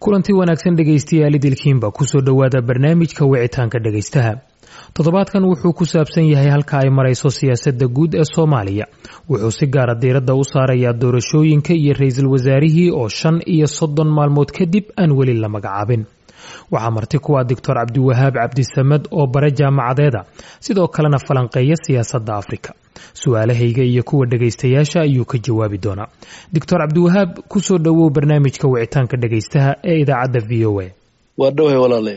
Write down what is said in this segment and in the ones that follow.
kulanti wanaagsan dhegaystayaal idilkiinba kusoo dhowaada barnaamijka wicitaanka dhegaystaha toddobaadkan wuxuu ku saabsan yahay halka ay marayso siyaasadda guud ee soomaaliya wuxuu si gaara diiradda u saarayaa doorashooyinka iyo ra-iisul wasaarihii oo shan iyo soddon maalmood kadib aan weli la magacaabin waxaa marti kuwa doctor cabdiwahaab cabdisamed oo bare jaamacadeeda sidoo kalena falanqeeya siyaasadda afrika su-aalahayga iyo kuwa dhegaystayaasha ayuu ka jawaabi doonaa doctor cabdiwahaab kusoo dhowow barnaamijka wicitaanka dhegaystaha ee idaacadda v o a waa dhowhay walaalayo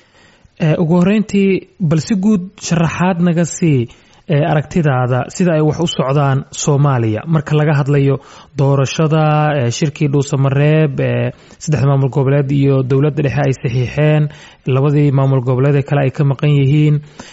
ugu horeyntii bal si guud sharaxaad naga sii aragtidaada sida ay wax u socdaan soomaaliya marka laga hadlayo doorashada shirkii dhuusamareeb saddexda maamul goboleed iyo dowladda dhexe ay saxiixeen labadii maamul goboleed ee kale ay ka maqan yihiin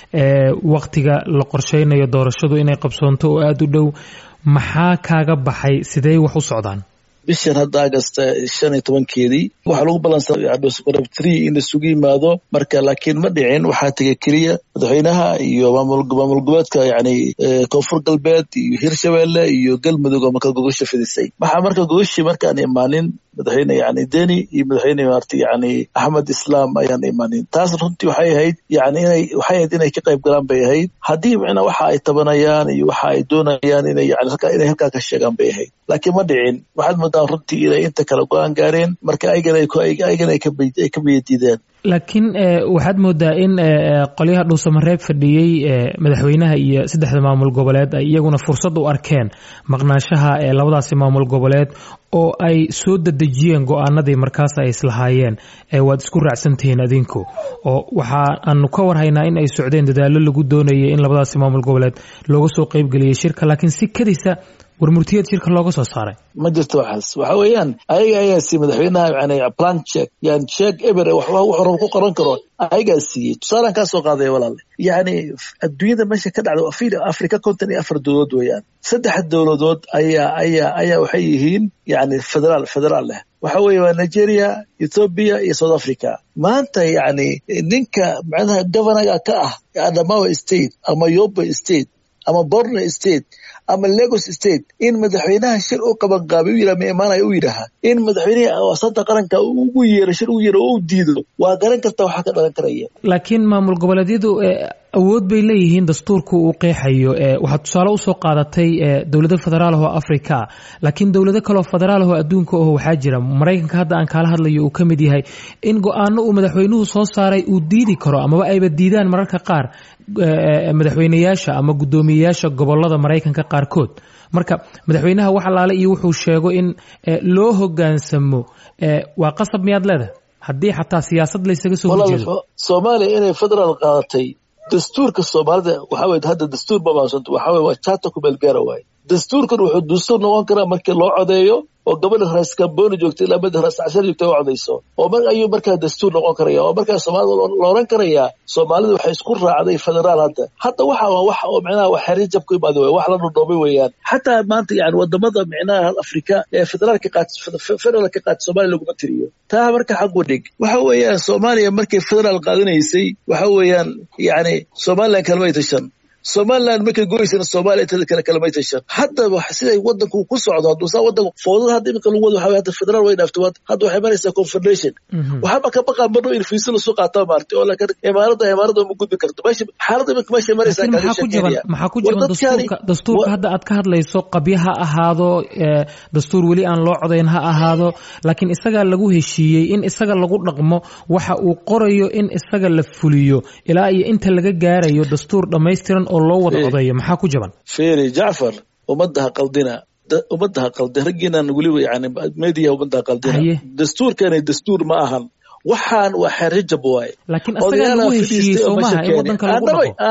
waqtiga la qorsheynayo doorashadu inay qabsoonto oo aada u dhow maxaa kaaga baxay sidee wax u socdaan bishan hadda agasta shan iyo tobankeedii waxaa lagu balansanadhuusamareeb tree in laisugu yimaado marka laakiin ma dhicin waxaa tegay keliya madaxweynaha iyo maamul goboleedka yani koonfur galbeed iyo hirshabeelle iyo galmudug oo marka gogosha fidisay waxaa marka gogoshii markaan imaanin madaxweyne yani deni iyo madaxweyne maarta yani axmed islaam ayaan imaanin taas runtii waxay ahayd yani inay waxay ahayd inay ka qayb galaan bay ahayd haddii macnaa waxa ay tabanayaan iyo waxa ay doonayaan inay yani halkaa inay halkaa ka sheegaan bay ahayd laakiin ma dhicin waxaad moodaan runtii inay inta kale go-aan gaareen marka ayagana ayagana ay ka biyadiideen laakiin waxaad moodaa in qolyaha dhuusamareeb fadhiyey madaxweynaha iyo saddexda maamul goboleed ay iyaguna fursad u arkeen maqnaanshaha ee labadaasi maamul goboleed oo ay soo dadejiyeen go-aanadii markaas ay islahaayeen waad isku raacsantihiin adinku oo waxa aanu ka warhaynaa in ay socdeen dadaallo lagu doonayay in labadaasi maamul goboleed looga soo qeybgeliyay shirka laakiin si kadisa warmurtiyeed shirka looga soo saaray ma jirto waxaas waxa weeyaan ayaga ayaa siiyey madaxweynaha yani plan check yani check eber wuxuu rabo ku qoran karo ayagaa siiyey tusaalaan kaa soo qaadaya walaale yani adduunyada meesha ka dhacda fil africa konton iyo afar dowladood weeyaan saddex dowladood ayaa ayaa ayaa waxay yihiin yani federaal federaal leh waxa weeye waa nigeria ethoobia iyo south africa maanta yani ninka macnaha governaga ka ah adamawa state ama yobe state ama borno state ama lagos state in madaxweynaha shir u qabanqaabay u yidhaha ma imaanaya u yidhaaha in madaxweynaha asanta qaranka ugu yeero shir ugu yeero oo u diido waa garan karta waxaa ka dhalan karaya laakiin maamul goboleedyadu awood bay leeyihiin dastuurku uu qeexayo waxaad tusaale usoo qaadatay dowlado federaal oo africa laakiin dowlado kaleoo federaal oo adduunka oo waxaa jira maraykanka hadda aan kaala hadlayo uu ka mid yahay in go-aano uu madaxweynuhu soo saaray uu diidi karo amaba ayba diidaan mararka qaar madaxweyneyaasha ama guddoomiyeyaasha gobolada maraykanka qaarkood marka madaxweynaha wax allaale iyo wuxuu sheego in loo hogaansamo waa qasab miyaad leedahay haddii xataa siyaasad laysaga soo horjeedo soomaaliya inay federaal qaadatay dastuurka soomaalida waxa weye hadda dastuur babaasanto waxa weye waa jata kumeelgaara waaye dastuurkan wuxuu dastuur noqon karaa markii loo codeeyo oo gabadha rais kamboni joogta ilaa mada rais cashar joogta u codayso oo mar ayuu markaa dastuur noqon karaya oo markaa soomaalida la oran karayaa soomaalida waxay isku raacday federaal hadda hadda waxa waa wax oo micnaha wax xerir jab ku imaada wey wax la dhudhoomay weeyaan xataa maanta yani wadamada micnaha afrika ee federaalka qaat federaalka qaata soomaaliya laguma tiriyo taa marka xaqu dhig waxa weeyaan soomaaliya markay federaal qaadanaysay waxa weeyaan yani somaliland kalmay tashan somaliland markay goysana soomaliya intada kale kalamay tashan hadda siday wadanku ku socdo haduusaa wadanku foodada hadda iminka lagu wado waxa hadda federaal way dhaafto hadda waxay maraysaa confederation waxaba ka baqaa marno in fiisa lasu qaataa maarta oo laakiin imaarada imaarada ma gudbi karto meesha xaaladda iminka meesha maraysaa maxaa ku jaban maxaa ku jaban dastuurka dastuurka hadda aad ka hadlayso qabyo ha ahaado dastuur weli aan loo codayn ha ahaado laakiin isagaa lagu heshiiyey in isaga lagu dhaqmo waxa uu qorayo in isaga la fuliyo ilaa iyo inta laga gaarayo dastuur dhammaystiran oo loo wada odeeyo maxaa ku jaban feri jacfar ummadaha qaldina ummadaha qaldi raggiinan weliba yani media ummadaha qaldina dastuurkani dastuur ma ahan waxaan waa xerrijab waaye laakiin isagaa lagu heshiiyey soomaha in wadanka lagu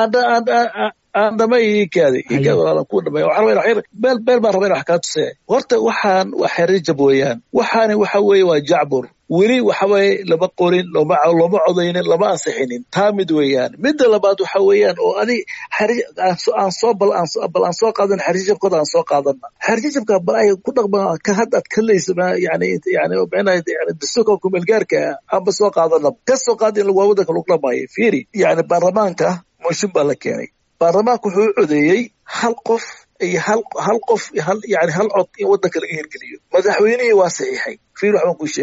dhaqo aan dhamay ikaadi ikaadi walaalan ku dhamay waxaan rabaa xir beel beel baan rabaa wax kaa tusee horta waxaan waa xerrijab weeyaan waxaani waxa weeye waa jacbur weli waxa weeye lama qorin loma looma codaynin lama ansixinin taa mid weeyaan midda labaad waxa weeyaan oo adig aan soo bal bal aan soo qaadan xerjijabkooda aan soo qaadana xerjijabka bal ay ku dhaqma ka hadda ad kalaysa yani yani micnaha yani dastuurka kumeelgaarka aanba soo qaadana ka soo qaad in waa wadanka lagu dhamaayo fiiri yani baarlamaanka mooshin baa la keenay baarlamaanka wuxuu u codeeyey hal qof iyo hal hal qof hal yani hal cod in wadanka laga hirgeliyo madaxweynihii waa saxiixay fiir waxbaan kuu sheegayaa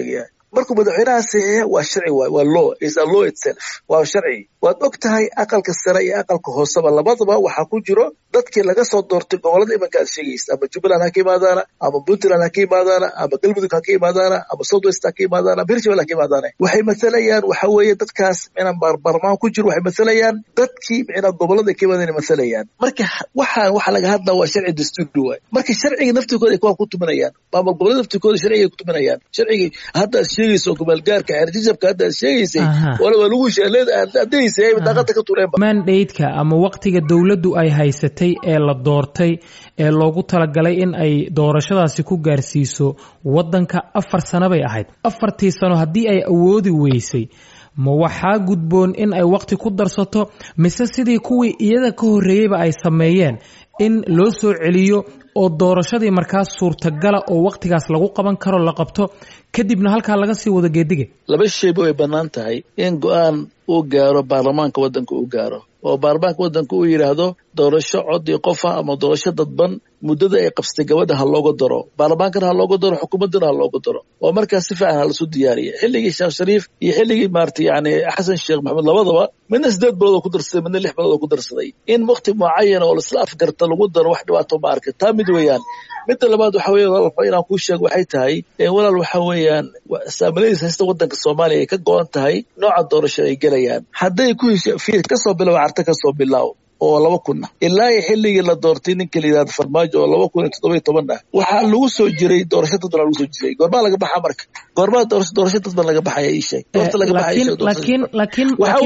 markuu madaxweynaha saxiixa waa sharci waay waa law is a law itself waa sharci waad og tahay aqalka sare iyo aqalka hooseba labadaba waxaa ku jiro dadkii laga soo doortay gobolada imanka aad sheegaysa ama jubbaland ha ka imaadaana ama puntland ha ka imaadaana ama galmudug ha ka imaadaana ama south west ha ka imaadaana ama hirshabelle ha ka imaadaana waxay mathalayaan waxa weeye dadkaas micnaa baarbaarmaan ku jiro waxay mathalayaan dadkii micnaa gobolada ka imaadana mathalayaan marka waxaan waxa laga hadlaa waa sharci dastuuri waay marka sharciga naftirkooda ay kuwaa ku tuminayaan maamul gobolada naftirkooda sharciga ay ku tuminayaan sharcigii hadda aad sheegayso gobaalgaarka xeerjijabka hadda aad sheegaysay wala waa lagu sheeleed adaysa ay daaqada ka tureenba mandate-ka ama waqtiga dowladdu ay haysatay ee la doortay ee loogu talagalay in ay doorashadaasi ku gaarsiiso waddanka afar sano bay ahayd afartii sano haddii ay awoodi weysay ma waxaa gudboon in ay waqti ku darsato mise sidii kuwii iyada ka horreeyeyba ay sameeyeen in loo soo celiyo oo doorashadii markaas suurtagala oo waqtigaas lagu qaban karo la qabto kadibna halkaa laga sii wado geediga laba shayba way bannaan tahay in go-aan uu gaaro baarlamaanka waddanka uu gaaro oo baarlamaanka waddanka uu yidhaahdo doorasho codii qofa ama doorasho dadban muddada ay qabsatay gabadha ha looga daro baarlamaankana ha looga daro xukuumaddana ha looga daro oo markaas si fiican ha lasu diyaariya xilligii sheekh shariif iyo xilligii maarata yani xasan sheekh maxamed labadaba midna siddeed bilood oo ku darsaday midna lix bilood oo ku darsaday in waqti mucayana oo laisla afgarta lagu daro wax dhibaato ma arka taa mid weeyaan midda labaad waxa weeye walaal inaan kuu sheego waxay tahay walaal waxa weeyaan saamiladiis haysta waddanka soomaaliya ay ka go-an tahay nooca doorasho ay gelayaan hadday ku hesha kasoo bilow carta kasoo bilaaw oo laba kunna ilaa iyo xilligii la doortay ninka la yidhahdo farmaajo oo laba kun iyo toddoba iyo toban ah waxaa lagu soo jiray doorasho dadban lagu soo jiray goormaa laga baxaa marka goormaa doorasho doorasho dadban laga baxaya ii sheeg doorta laga baxaya laakiin laakiin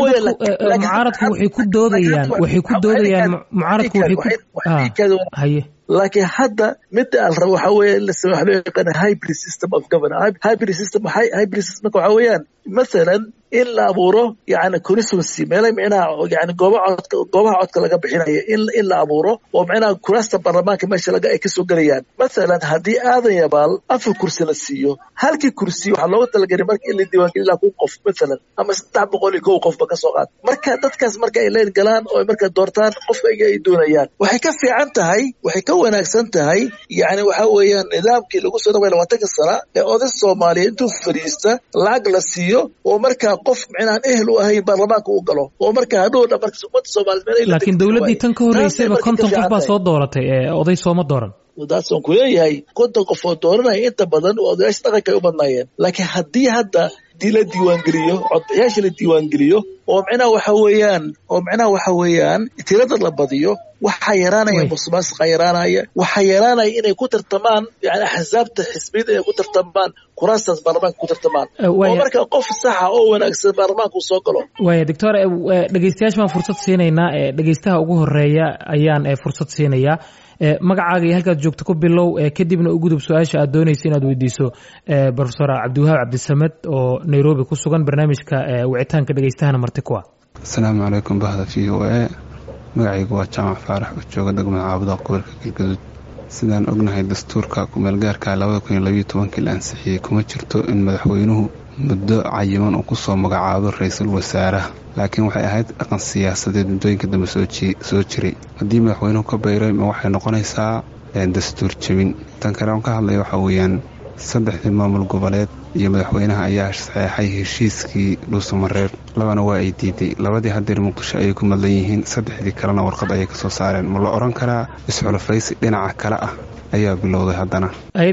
mucaaradku waxay ku doodayaan waxay ku doodayaan mucaaradku waxay ku haye laakiin hadda midda al rabo waxa weeye in la sameeyo waxa loo yaqaana hybrid system of governance hybrid system hybrid systemka waxa weeyaan mathalan in la abuuro yani constituency meela micnaha yani goobaha codka goobaha codka laga bixinayo in in la abuuro oo micnaha kuraasta baarlamaanka meesha laga ay kasoo gelayaan mathalan haddii aadan yabaal afar kursi la siiyo halkii kursi waxaa looga talagelay marka in la diiwaangeliyo ilaa kun qof mathalan ama saddex boqol iyo kow qofba kasoo qaad marka dadkaas marka ay leen galaan oo ay marka doortaan qofka iga ay doonayaan waxay ka fiican tahay waxay ka wanaagsan tahay yani waxa weeyaan nidaamkii lagu soo dhaway labaatanka sana ee oday soomaaliya intuu fadhiista lacag la siiyo oo markaa qof micnaan ehel u ahayn baarlamaanka u galo oo markaa hadhowna marka ummadda soomaaliyed laakiin dowladdii tan ka horreysayba konton qof baa soo dooratay ee oday sooma dooran daasaan ku leeyahay konton qof oo dooranaya inta badan oo odayaasha dhaqanka ay u badnaayeen laakiin haddii hadda dii la diiwaangeliyo codbixiyaasha la diiwaangeliyo oo micnaha waxa weeyaan oo micnaha waxa weeyaan tirada la badiyo waxaa yaraanaya musuqmaasuqa yaraanaya waxaa yaraanaya inay ku tartamaan yani axsaabta xisbiyada inay ku tartamaan kuraastaas baarlamaanka ku tartamaan oo marka qof saxa oo wanaagsan baarlamaanka uu soo galo waaya doctor dhegeystayaasha baan fursad siinaynaa dhegeystaha ugu horeeya ayaan fursad siinayaa magacaaga iyo halkaad joogto ku bilow kadibna u gudub su-aasha aad doonaysa inaad weydiiso profesor cabdiwahaab cabdisamed oo nairobi ku sugan barnaamijka wicitaanka dhegeystahana marti kuwa asalaamu calaykum bahda v o a magacaygu waa jaamac faarax oo jooga degmada caabuda gobolka galgaduud sidaan ognahay dastuurka kumeelgaarka labada kun iyo labayo tobankii la ansixiyey kuma jirto in madaxweynuhu muddo cayiman uu kusoo magacaabo ra-iisul wasaaraha laakiin waxay ahayd dhaqan siyaasadeed muddooyinka dambe soo jiray haddii madaxweynuhu ka bayray ma waxay noqonaysaa dastuur jebin tan kale aan ka hadlaya waxaa weeyaan saddexdii maamul goboleed iyo madaxweynaha ayaa saxeexay heshiiskii dhuusamareer labana waa ay diiday labadii hadeer muqdisho ayay ku madlan yihiin saddexdii kalena warqad ayay kasoo saareen ma la odhan karaa isxulafaysi dhinaca kale ah ayaa bilowday haddana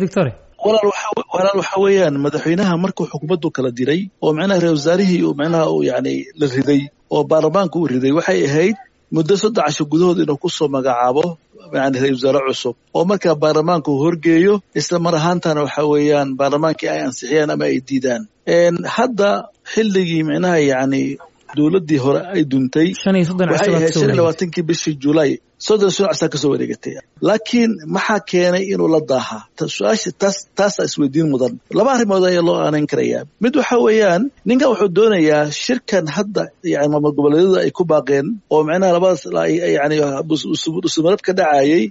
walaal waxa weeyaan madaxweynaha markuu xukuumaddu kala diray oo micnaha ra wasaarihii uu micnaha uu yani la riday oo baarlamaanka uu riday waxay ahayd muddo saddex casho gudahood inuu kusoo magacaabo yani ra wasaare cusub oo markaa baarlamaanka uu horgeeyo isla mar ahaantana waxa weeyaan baarlamaankii ay ansixiyaan ama ay diidaan hadda xilligii micnaha yani dowladdii hore ay duntay waxay ahayd shan iyo labaatankii bishii julaay soddon sano casaa kasoo wareegatay laakiin maxaa keenay inuu la daahaa su-aasha taas taasaa isweydiin mudan laba arrimood ayaa loo aanayn karayaa mid waxa weeyaan ninkan wuxuu doonayaa shirkan hadda yani maamul goboleedyada ay ku baaqeen oo micnaha labadaas yani dhusumarad ka dhacayay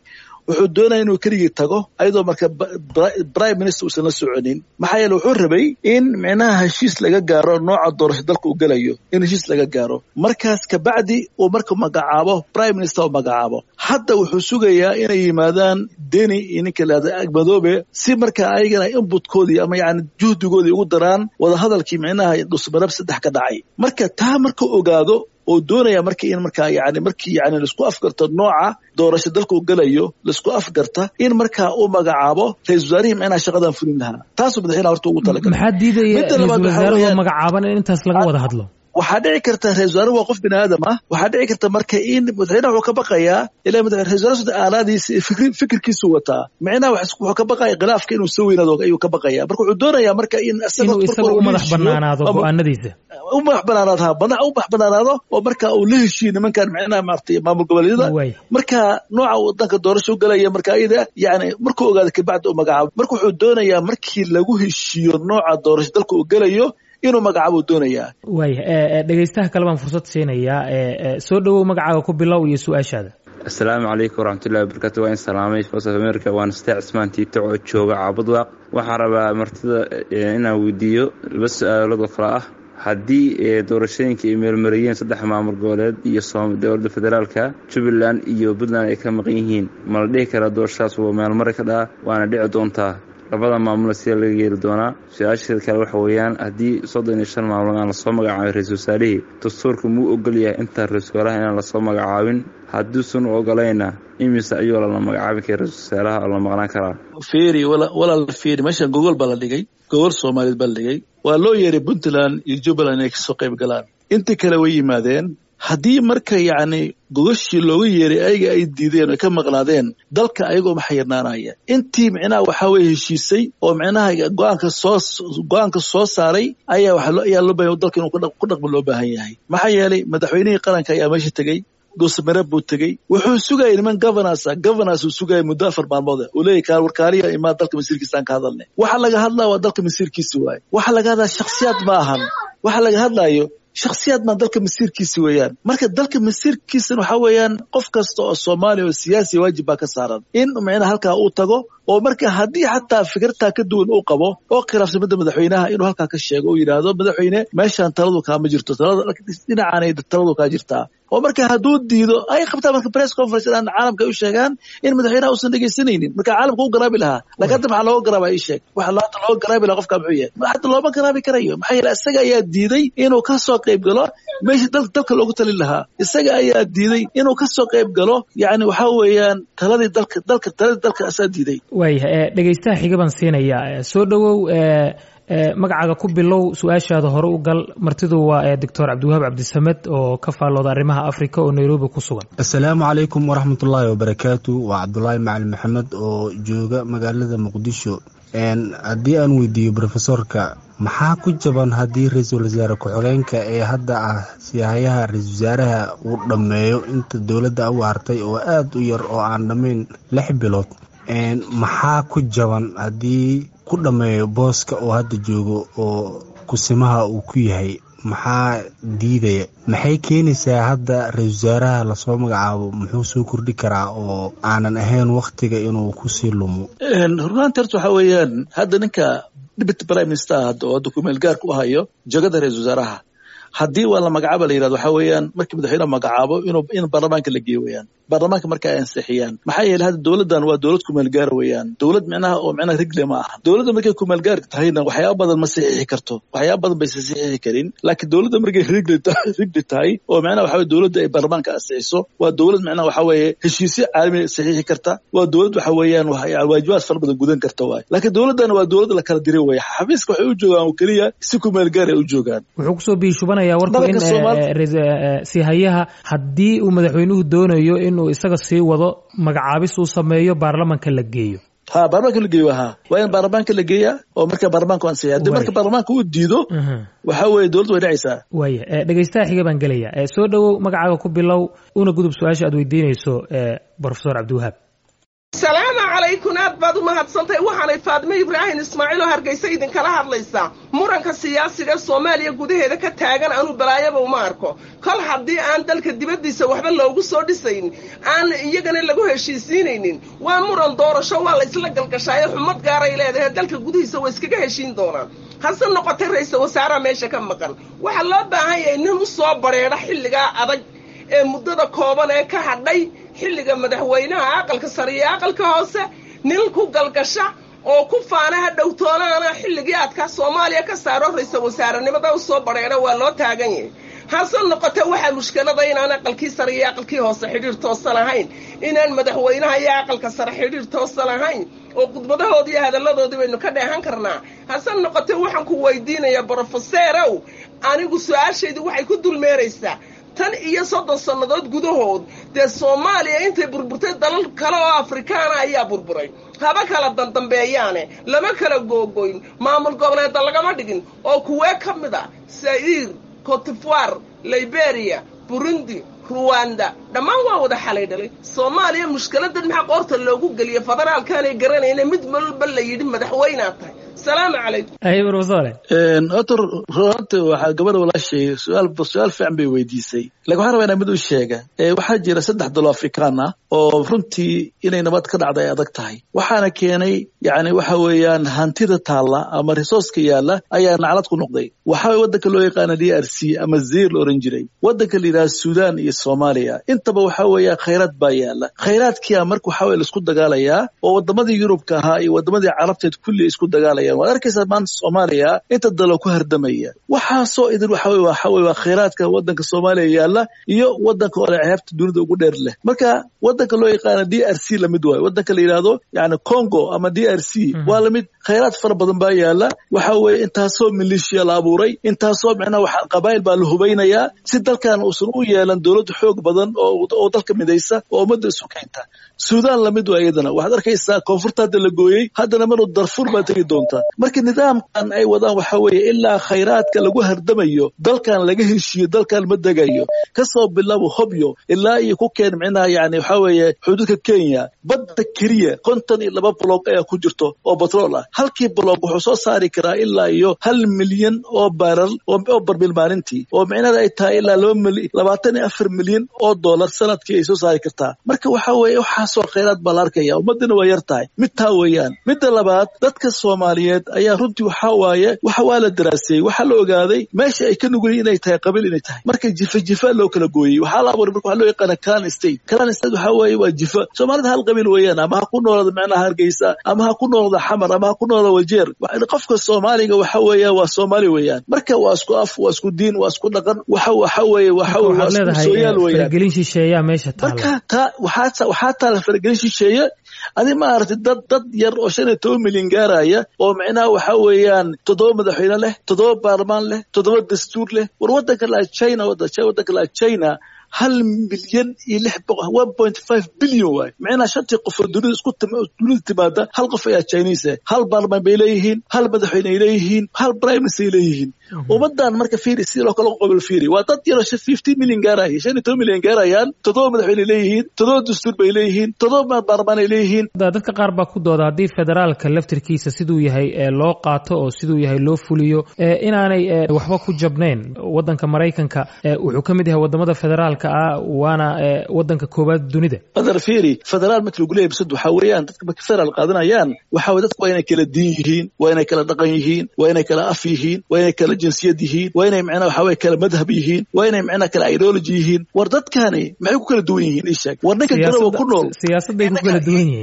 wuxuu doonaya inuu keligii tago ayadoo marka prime minister uusan la soconin maxaa yeele wuxuu rabay in micnaha heshiis laga gaaro nooca doorasho dalka uu gelayo in heshiis laga gaaro markaas kabacdi uu marka magacaabo prime minister uu magacaabo hadda wuxuu sugayaa inay yimaadaan deni iyo ninka lahada madoobe si marka ayagana inbutkoodii ama yani juhdigoodii ugu daraan wadahadalkii micnaha dhusmarab saddex ka dhacay marka taa marka ogaado oo doonaya marka in markaa yani markii yani laisku afgarto nooca doorasho dalka uu gelayo laisku afgarta in markaa uu magacaabo ra-isul wasaarihii micnaha shaqadan fulin lahaa taasuu madaxweynaha horta ugu talagalay maxaa diidaya ra-isul wasaaraha magacaaban in intaas laga wada hadlo waxaa dhici karta ra-isul wasaare waa qof bini aadam ah waxaa dhici karta marka in madaxweynaha wuxuu ka baqayaa ilaa ra-isul wasaare aalaadiisa fikirkiisu wataa micnaha wuxuu ka baqaya khilaafka inuu soo weynaado ayuu ka baqaya marka wuxuu doonaya marka in inuu isaga u madax banaanaado go-aanadiisa u madax banaanaado ha bana u madax banaanaado oo marka uu la heshiiyo nimankan micnaha maaragtay maamul goboleedyada marka nooca wadanka doorasho galaya marka iyada yani markuu ogaado kabacdi uu magacaabo marka wuxuu doonayaa markii lagu heshiiyo nooca doorasho dalka uu gelayo inuu magacaabuu doonayaa waaya dhegeystaha kale baan fursad siinayaa soo dhowow magacaaga ku bilow iyo su-aashaada asalaamu calaykum waraxmatullahi wabarakatu waa in salaamay voice of america waana stee cismaan tiito oo jooga caabudwaaq waxaan rabaa martida inaan weydiiyo laba su-aalood oo kale ah haddii doorashooyinka ay meelmariyeen saddex maamul goboleed iyo dowladda federaalka jubbaland iyo puntland ay ka maqan yihiin ma la dhihi karaa doorashadaas waa meelmari ka dhaca waana dhici doontaa labada maamula sida laga yeeli doonaa su-aasheeda kale waxa weeyaan haddii soddon iyo shan maamul aan lasoo magacaabin ra-isul wasaarihii dastuurka muu ogol yahay intaa ra-isul wasaaraha inaan lasoo magacaabin hadduusan u ogolayna imise ayuu lala magacaabin kara ra-isul wasaaraha oo la maqnaan karaa fiiri walaal fiiri meeshan gogol baa la dhigay gogol soomaaliyeed baa la dhigay waa loo yeeray puntland iyo jubbaland inay kasoo qayb galaan intii kale way yimaadeen haddii marka yacni gogashii looga yeeray ayaga ay diideen oy ka maqnaadeen dalka ayagoo ma xayirnaanaya intii micnaha waxaa weye heshiisay oo micnaha go-aanka soo go-aanka soo saaray ayaa ayaa loo bahan dalka inuu ku dhaqmo loo baahan yahay maxaa yeelay madaxweynihii qaranka ayaa meesha tegey dhuusamareeb buu tegey wuxuu sugayay niman governansa governance uu sugayay muddo afar maalmood uu leeyahy kaa warkaaliya imaa dalka masiirkiisaan ka hadalnay waxa laga hadlaya waa dalka masiirkiisi waaye waxa laga hadlaya shakhsiyaad ma ahan waxa laga hadlayo shakhsiyaad maa dalka masiirkiisi weeyaan marka dalka masiirkiisana waxaa weeyaan qof kasta oo soomaaliya oo siyaasi waajib baa ka saaran in micnaha halkaa uu tago oo marka haddii xataa fikirtaa ka duwan uu qabo oo khilaafsan midda madaxweynaha inuu halkaa ka sheego oo yidhaahdo madaxweyne meeshaan taladu kaama jirto talada dhinacaanay taladu kaa jirtaa oo marka hadduu diido ay qabtaan marka press conference inaan caalamka u sheegaan in madaxweynaha uusan dhegaysanaynin marka caalamka u garaabi lahaa laakiin hadda maxaa looga garaaba ii sheeg waxa hadda looga garaabi lahaa qofka muxuu yahay hadda looma garaabi karayo maxaa yeele isaga ayaa diiday inuu ka soo qayb galo meesha dalka loogu talin lahaa isaga ayaa diiday inuu ka soo qayb galo yacni waxaa weeyaan taladii dalka dalka taladii dalka asaa diiday waaya dhegeystaha xiga baan siinayaa soo dhowow magacaaga ku bilow su-aashaada hore u gal martidu waa doctor cabdiwahaab cabdisamed oo ka faallooda arrimaha africa oo nairobi ku sugan assalaamu calaykum waraxmatullaahi wabarakaatu waa cabdulaahi macalin maxamed oo jooga magaalada muqdisho haddii aan weydiiyo rofesorka maxaa ku jaban haddii ra-iisul wasaare ku-xigeenka ee hadda ah siyahayaha ra-isul wasaaraha uu dhammeeyo inta dowladda u hartay oo aada u yar oo aan dhammayn lix bilood maxaa ku jaban haddii ku dhammeeyo booska oo hadda joogo oo kusimaha uu ku yahay maxaa diidaya maxay keenaysaa hadda ra-isul wasaaraha lasoo magacaabo muxuu soo kordhi karaa oo aanan ahayn wakhtiga inuu kusii lumo runaanti horta waxaa weeyaan hadda ninka deputy prime minister hadda oo hadda kumeel gaarka u hayo jagada ra-isul wasaaraha haddii waa la magacaaba la yirahdo waxaa weeyaan markii madaxweyne magacaabo inuu in baarlamaanka la geeyo weeyaan baarlamaanka marka ay ansixiyaan maxaa yeelay hadda dowladdan waa dowlad kumeel gaar weeyaan dowlad micnaha oo micnaha rigle ma aha dowladda markay kumeel gaar tahayna waxyaaba badan ma saxiixi karto waxyaaba badan baysa saxiixi karin laakiin dowladda markay rigle rigli tahay oo micnaha waxa weye dowladda ay baarlamaanka ansixiso waa dowlad micnaha waxa weeye heshiisyo caalami saxiixi karta waa dowlad waxa weeyaan waajibaad fara badan gudan karta waay laakiin dowladdan waa dowlad la kala diray weeye xafiiska waxay u joogaan oo keliya si kumeel gaar ay u joogaan wuxuu kusoo biishubanaya warku in sihayaha haddii uu madaxweynuhu doonayo inuu isaga sii wado magacaabis uu sameeyo baarlamanka la geeyo ha baarlamanka la geeyo ha waa in baarlamaanka la geeyaa oo marka baarlamaanka ansixiya haddii marka baarlamaanka uu diido waxa weeye dowladda way dhacaysaa waaya dhegeystaha xiga baan gelaya soo dhowow magacaaga ku bilow una gudub su-aasha aad weydiinayso profesor cabdiwahaab salaamu calaykum aad baad u mahadsantahay waxaanay faadime ibraahim ismaaciil oo hargeysa idinkala hadlaysaa muranka siyaasiga soomaaliya gudaheeda ka taagan anuu balaayaba uma arko kol haddii aan dalka dibaddiisa waxba loogu soo dhisayn aan iyagana lagu heshiisiinaynin waa muran doorasho waa la isla galgashaayo xumad gaaray leedahay dalka gudihiisa waa iskaga heshiin doonaan hase noqotay ra-iisal wasaaraha meesha ka maqan waxaa loo baahan yahay nin u soo badrheedha xilligaa adag ee muddada kooban ee ka hadhay xilliga madaxweynaha aqalka sare iyo aqalka hoose nin ku galgasha oo ku faana ha dhowtoonaana xilligii adkaa soomaaliya ka saaro ra-iisal wasaarenimada u soo badrheedha waa loo taagan yahay hase noqote waxaa mushkilada inaan aqalkii sare iyo aqalkii hoose xidhiir toosan ahayn inaan madaxweynaha iyo aqalka sare xidhiir toosan ahayn oo khudbadahoodii iyo hadalladoodii baynu ka dheehan karnaa hase noqote waxaan ku weydiinayaa brofeseerow anigu su-aashaydu waxay ku dulmeeraysaa tan iyo soddon sannadood gudahood dee soomaaliya intay burburtay dalal kale oo afrikaana ayaa burburay haba kala dandambeeyaane lama kala googoyn maamul goboleeda lagama dhigin oo kuwee ka mid a sa'iir cotifoire liberia burundi ruwanda dhammaan waa wada xalay dhalay soomaaliya mushkiladan maxaa qoorta loogu geliya federaalkaanay garanayna mid walba la yidhi madaxweynaa tahay salaamu calaykum horta runta waxaa gabadha walaashay su-aal su-aal fiican bay weydiisay lakin waxaan rabaa inaa mid u sheega waxaa jira saddex dalo afrikaan ah oo runtii inay nabad ka dhacda ay adag tahay waxaana keenay yani waxa weeyaan hantida taalla ama resourceka yaalla ayaa naclad ku noqday waxaa waddanka loo yaqaana d r c ama zir la oran jiray waddanka la yidhaha sudan iyo soomaaliya intaba waxaa weeya khayraad baa yaalla khayraadkia marka waxaa weye laisku dagaalayaa oo waddamadii yurubka ahaa iyo waddamadii carabteed kulli isku dagaalayaan waad arkaysaa maanta soomaaliya inta dalo ku hardamaya waxaasoo idin waxa weye waxa weye waa khayraadka waddanka soomaaliya yaalla iyo waddanka ole ceebta dunida ugu dheer leh marka waddanka loo yaqaana d r c lamid waayo waddanka la yidhaahdo yani congo ama d r c waa lamid khayraad fara badan baa yaalla waxa weeye intaasoo milishiya la abuuray intaasoo micnaha waxa qabaa'il baa la hubaynayaa si dalkan uusan u yeelan dowladda xoog badan oo dalka midaysa oo ummadda isu keenta sudan lamid waa iyadana waxaad arkaysaa koonfurta hadda la gooyey haddana manu darfur baa tegi doontaa marka nidaamkan ay wadaan waxa weeye ilaa khayraadka lagu hardamayo dalkan laga heshiiyo dalkan ma degayo kasoo bilaabo hobyo ilaa iyo ku keen micnaha yani waxa weeye xuduudka kenya badda keliya konton iyo laba bloog ayaa ku jirto oo batrool ah halkii bloog wuxuu soo saari karaa ilaa iyo hal milyan oo baral oo barmil maalintii oo micnada ay tahay ilaa labaatan iyo afar milyan oo dollar sanadkii ay soo saari kartaa marka waxa weeye waxaasoo khayraad baa la arkaya ummadina waa yar tahay mid taa weeyaan midda labaad dadka soomaaliyeed ayaa runtii waxaa waaye waxa waa la daraaseeyey waxaa la ogaaday meesha ay ka nugulyiin inay tahay qabiil inay tahay marka jifa jifa loo kala gooyey waxaa la abuuray marka waxaa loo yaqaana clan state clan state waxaa weeye waa jifa soomaalida hal qabiil weeyaan ama ha ku noolada micnaha hargeysa ama ha ku noolada xamar ama ha ku noolada wajeer qofka soomaaliga waxa weeya waa soomaali weeyaan marka waa isku af waa isku diin waa isku dhaqan waxa waxa weeye waxa waa isku sooyaal weeyaan marka taa waxaa waxaa taala faragelin shisheeye adi maaragtay dad dad yar oo shan iyo toban milyan gaaraya oo micnaha waxa weeyaan toddoba madaxweyne leh toddoba baarlamaan leh toddoba dastuur leh war waddanka laa china waddanka laa china hal milyan iyo lix boqol one point five billion waay micnaha shantii qof oo dunida isku dunida timaada hal qof ayaa chinese hal baarlamaan bay leeyihiin hal madaxweyne ay leeyihiin hal prime minister ay leeyihiin ummadan marka fiiri si loo kala qobil fiiri waa dad yaroo fifteen milyan gaaraya shan iyo toban milyan gaarayaan toddoba madaxweyne leeyihiin toddoba dastuur bay leeyihiin toddoba baarlamaan ay leeyihiin dadka qaar baa ku dooda haddii federaalka laftirkiisa siduu yahay loo qaato oo siduu yahay loo fuliyo inaanay waxba ku jabnayn waddanka maraykanka wuxuu ka mid yahay wadamada federaalka ah waana waddanka koowaad dunida adar fiiri federaal marka lagu leeyahay bisad waxaa weeyaan dadka marka federaal qaadanayaan waxa weye dadka waa inay kala diin yihiin waa inay kala dhaqan yihiin waa inay kala af yihiin waa inay kala jinsiyad yihiin waa inay micnaha waxa weye kala madhab yihiin waa inay micnaha kala ideology yihiin war dadkani maxay ku kala duwan yihiin ii sheeg war ninka garowa ku nool siyaasadday ku kala duwan yihiin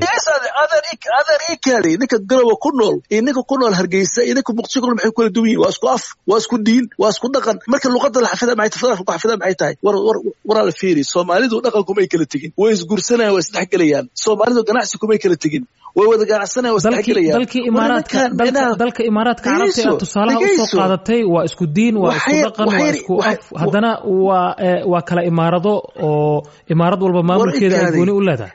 adeer ii kaadi ninka garowa ku nool iyo ninka ku nool hargeysa iyo ninka muqdisho ku nool maxay ku kala duwan yihiin waa isku af waa isku diin waa isku dhaqan marka luqadda la xafida maxay tahay federaalka ku xafida maxay tahay war war waraala fiiri soomaalidu dhaqankumay kala tegin way isguursanayaan way isdhexgelayaan soomaalidu ganacsi kumay kala tegin way wada ganacsanayaan way isdhexgelayaan dalkii imaaraadka dalka imaaraadka carabta ee tusaalaha usoo qaadatay waa isku diin waa isku dhaqan waa isku af haddana waa waa kala imaarado oo imaarad walba maamulkeeda ay gooni u leedahay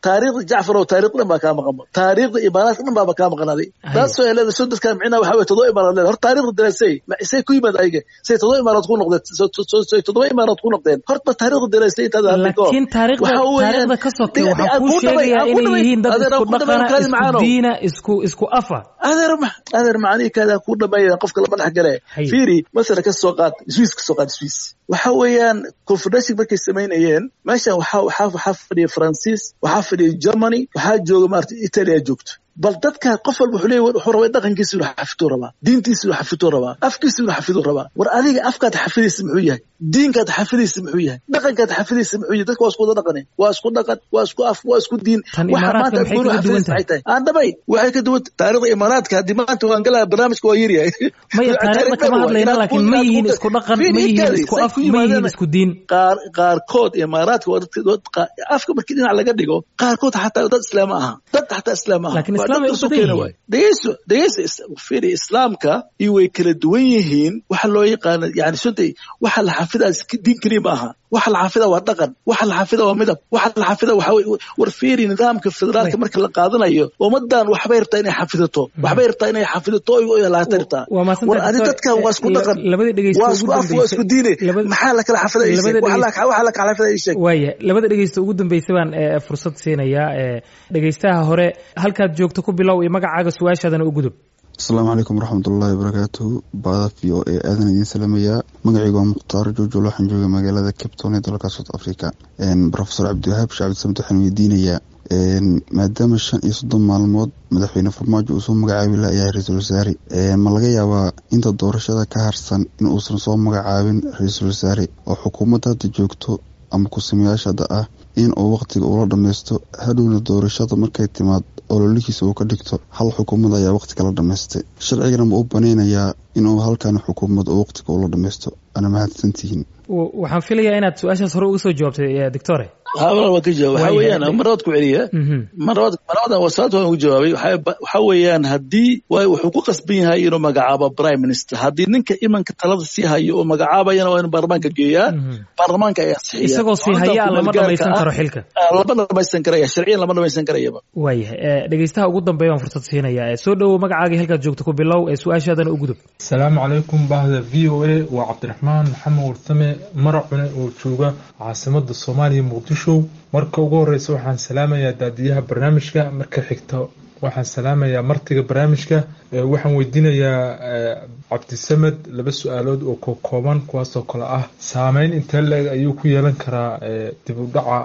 taariikhda jacfar oo taariikh dhan baa kaa maqan taariikhda imaaraadka dhan baaba kaa maqnaaday taasoo ay leedahay soo dadkan micnaha waxa weye todoba imaaraad leedahay hor taariikhda daraasay say ku yimaad ayaga say todoba imaaraad ku noqdeen say todoba imaaraad ku noqdeen horta taariikhda daraasay intaad laakiin taariikhda taariikhda ka sokay waxaa kuu sheegayaa inay yihiin dad isku dhaqana isku diina isku isku afa adeer adeer macanihi kaada ku dhameeya qofka lama dhex gale fiiri masala ka soo qaad swiss ka soo qaad swiss waxa weeyaan confederation markay samaynayeen meeshan waxaa waxaa waxaa fadhiya faransiis waxaa fadhiya germany waxaa jooga maarata italia joogto bal dadka qof walba wuxuu leeyahy wuxuu rabaa dhaqankiisa inuu xafituu rabaa diintiisa inuu xafituu rabaa afkiisa inuu xafiduu rabaa war adiga afkaad xafidaysa muxuu yahay diinkaad xafidaysa muxuu yahay dhaqankaad xafidaysa muxuu yahay dadka waa isku wada dhaqane waa isku dhaqan waa isku af waa isku diin waxa maanta gooni xafidaysa waxay tahay aan dhabay waxay ka duwan taariikhda imaaraadka haddii maanta waan galaa barnaamijka waa yaryahay maya taariikhda kama hadlayna laakiin ma yihiin isku dhaqan ma yihiin isku af ma yihiin isku diin qaar qaarkood imaaraadka waa dadka afka markii dhinac laga dhigo qaarkood xataa dad islaam aha dad xataa islaam aha laakiin islaam ay u badan yihiin dhegeyso dhegeyso fiiri islaamka iyo way kala duwan yihiin waxa loo yaqaano yani suntay waxa la xafidaa diin keliya ma aha waxa la xafida waa dhaqan waxa la xafida waa midab waxa la xafida waxa war fiiri nidaamka federaalka marka la qaadanayo ummadan waxbay rabtaa inay xafidato waxbay rabtaa inay xafidato oy laata rabtaa war adi dadkan waa isku dhaqan waa isku af waa isku diine maxaa la kala xafida waxa la kala xafida ii sheeg waaya labada dhegeysta ugu dambaysa baan fursad siinayaa dhegeystaha hore halkaad joogto ku bilow iyo magacaaga su-aashaadana u gudub asalaamu calaykum waraxmatullaahi wabarakaatuhu baada v o e aadan idiin salaamayaa magacaygu waa mukhtaar joojol waxaan jooga magaalada capton ee dalka south africa rofesor cabdiwahaab shacabdi samed waxaan weydiinayaa maadaama shan iyo soddon maalmood madaxweyne farmaajo uu soo magacaabi layahay ra-iisul wasaare ma laga yaabaa inta doorashada ka harsan in uusan soo magacaabin ra-iisul wasaare oo xukuumadda hadda joogto ama ku-sameyaasha hadda ah in uu waqtiga ula dhammaysto hadhowna doorashada markay timaad ololihiisa uu ka dhigto hal xukuumad ayaa waqti kala dhammaystay sharcigana ma u banaynayaa inuu halkan xukuumad uu waqtiga ula dhammaysto ana mahadsantihiin waxaan filayaa inaad su-aashaas hore uga soo jawaabtay doctore haa waa ka jawaab waxa weeyaan marlabaad ku celiya marlabaad marlabadan wasaarta waan ugu jawaabay waxa weeyaan haddii wuxuu ku qasban yahay inuu magacaabo prime minister haddii ninka imanka talada sii hayo oo magacaabayana waa inuu baarlamaanka geeyaa baarlamaanka ayaa sixiya isagoo sii haya lama dhamaysan karo xilka lama dhamaysan karaya sharciyan lama dhamaysan karayaba waayahay dhegeystaha ugu dambeeya waan fursad siinaya soo dhowow magacaagii halkaad joogto ku bilow ee su-aashaadana u gudub asalaamu calaykum bahda v o a waa cabdiraxmaan maxamed warsame maracune oo jooga caasimada soomaaliya muqdisho marka ugu horeysa waxaan salaamayaa daadiyaha barnaamijka marka xigta waxaan salaamayaa martiga barnaamijka waxaan weydiinayaa cabdisamed laba su-aalood oo kokooban kuwaasoo kale ah saameyn intee le-eg ayuu ku yeelan karaa dib u dhaca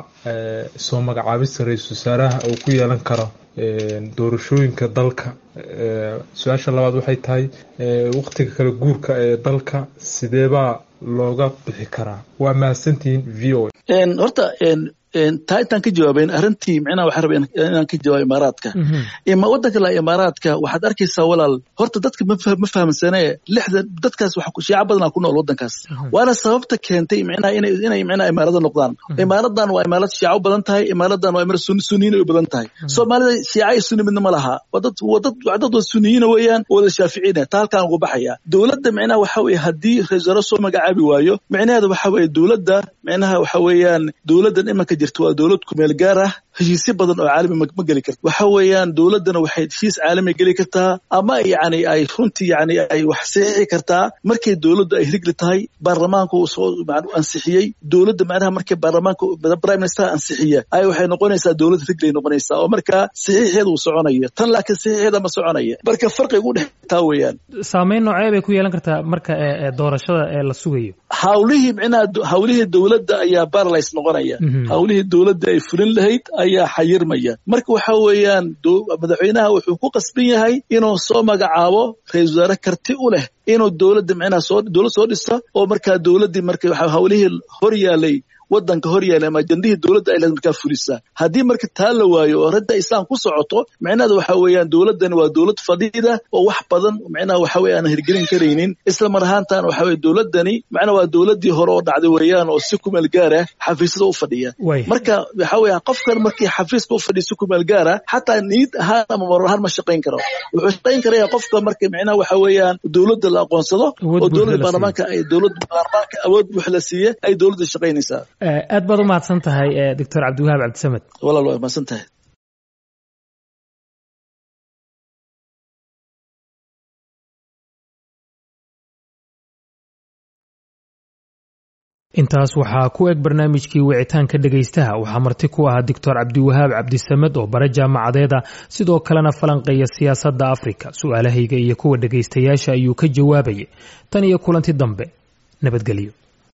soo magacaabista ra-iisul wasaaraha uu ku yeelan karo doorashooyinka dalka su-aasha labaad waxay tahay waqtiga kala guurka ee dalka sideebaa looga bixi karaa waa mahadsantihiin v o horta taa intaan ka jawaabayn arrintii micnaha waxaan rabay inaan ka jawaabo imaaraadka ima waddanka la imaaraadka waxaad arkaysaa walaal horta dadka ma fahamsane lixda dadkaas shiica badanaa ku nool waddankaas waana sababta keentay micnaha inay inay micnaha imaarada noqdaan imaaradan waa imaarad shiica u badan tahay imaaradan waa imaarad sunni sunniyiin ay u badan tahay soomaalida shiica iyo sunni midna ma laha waa dad waa dad waa dad sunniyiina weeyaan oo wada shaaficiina taa halkaan ugu baxaya dowladda micnaha waxa weeye haddii ra-iisul wasaare soo magacaabi waayo micnaheeda waxa weeye dowladda micnaha waxa weeyaan dowladdan imanka jirta waa dowlad kumeel gaar ah heshiisyo badan oo caalami ma geli karta waxa weeyaan dowladdana waxay heshiis caalami geli kartaa ama yani ay runtii yani ay wax saxiixi kartaa markay dowladdu ay rigli tahay baarlamaanka uu soo ansixiyey dowladda macnaha markay baarlamaanka prime minister ansixiya ay waxay noqonaysaa dowlad riglay noqonaysaa oo markaa saxiixeeda uu soconayo tan laakiin saxiixeeda ma soconaya marka farqiga u dhex taa weeyaan saameyn noocee bay ku yeelan kartaa marka doorashada ee la sugayo hawlihii micnaha hawlihii dowladda ayaa baralays noqonaya hawlihii dowladda ay fulin lahayd ayaa xayirmaya marka waxa weeyaan madaxweynaha wuxuu ku qasban yahay inuu soo magacaabo ra-isul wasaare karti u leh inuu dowladda micnaha soo dowlad soo dhista oo markaa dowladdii marka hawlihii hor yaalay waddanka hor yaala ama ajandihii dowladda ay leed markaa fulisaa haddii marka taa la waayo oo radda isaan ku socoto micnaheeda waxa weeyaan dowladdani waa dowlad fadhiida oo wax badan micnaha waxa weye aan hirgelin karaynin isla mar ahaantan waxa weye dowladdani macnaha waa dowladdii hore oo dhacday weeyaan oo si kumeel gaar ah xafiisyada u fadhiya marka waxa weeye qofkan markii xafiiska u fadhiya si kumeel gaar ah xataa niid ahaan ama marar ahaan ma shaqayn karo wuxuu shaqayn karaya qofka marka micnaha waxa weeyaan dowladda la aqoonsado oo dowladda baarlamaanka ay dowladda baarlamaanka awood buux la siiye ay dowladda shaqaynaysaa aad baad u mahadsan tahay doctor cabdiwahaab cabdisamed walaal waa mahadsan tahay intaas waxaa ku eg barnaamijkii wicitaanka dhegaystaha waxaa marti ku ahaa doctor cabdiwahaab cabdisamed oo bare jaamacadeeda sidoo kalena falanqeeya siyaasadda afrika su-aalahayga iyo kuwa dhegaystayaasha ayuu ka jawaabayay tan iyo kulanti dambe nabadgelyo